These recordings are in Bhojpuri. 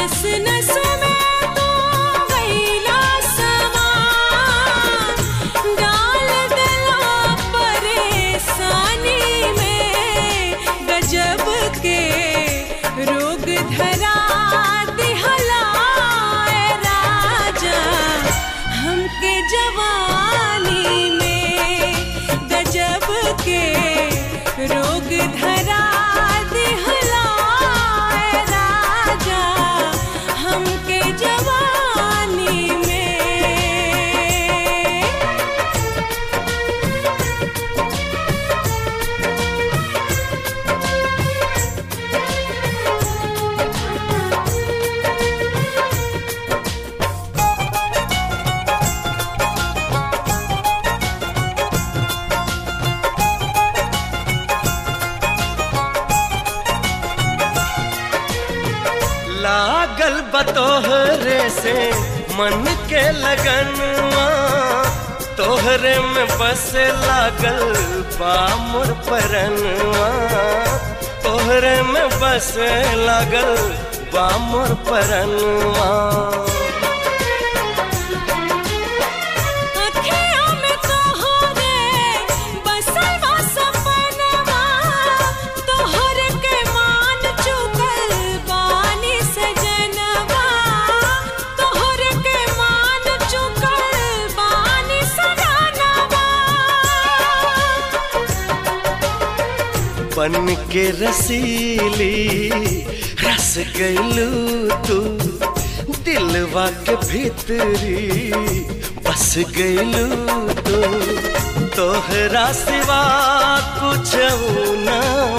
नस नस में तू गईला समा डाल दिला परेशानी में गजब के रोग धरा दिहला ए राजा हमके जवानी में गजब के रोग धरा दिहला ए राजा हमके जवानी में लागल बतोहरे से मन के लगनवा तोहरे में बस लागल बा मोर परनवा तोहरे में बस लागल बा मोर परनवा अखियों में तोहरे बसल बा सपनवा तोहर के मान चुकल बानी सजनवा तोहर के मान चुकल बानी सजनवा बन के रसीली रस गईलू तू दिलवा के भीतरी बस गईलू तू तोहरा सिवा कुछ न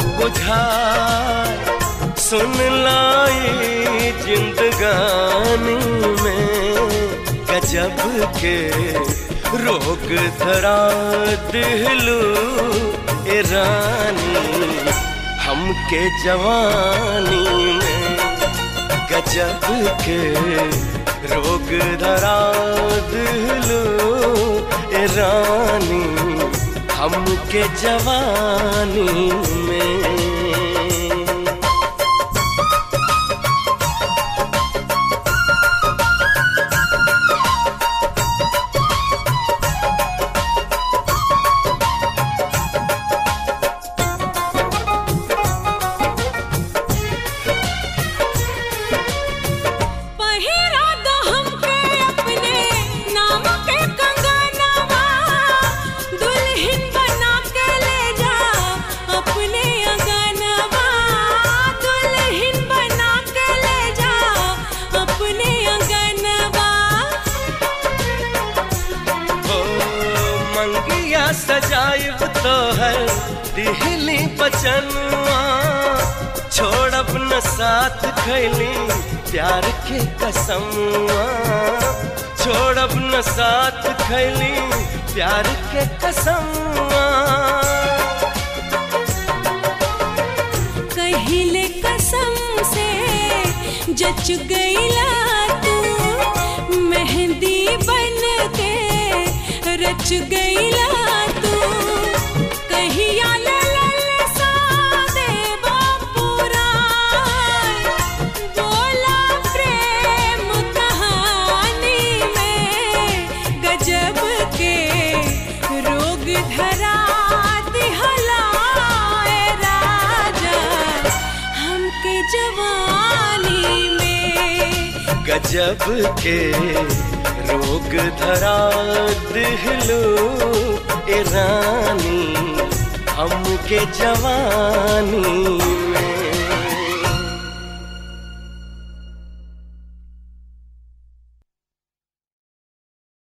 बुझाए सुन लाई जिंदगानी में गजब के रोग धरा दिलू ए रानी हमके जवानी में गजब के रोग धरा दिलू ए रानी हमके जवानी में पहिरा दो हमके अपने नाम के कंगनवा दुल्हन बना के ले जा अपने अंगनवा दुल्हन बना के ले जा अपने अंगनवा ओ मंगिया सजाइब तो है दिहली बचनवा छोड़ब न साथ खैली प्यार के कसमवा छोड़ब न साथ खैली प्यार के कसमवा कहिले कसम से जच गईला तू मेहंदी बन के रच गईला तू कहिया ले ललसा देवा पुराण बोला प्रेम कहानी में गजब के रोग धरा दिहला ए राजा हमके जवानी में गजब के रोग धरा दिहलो ए रानी हमके जवानी में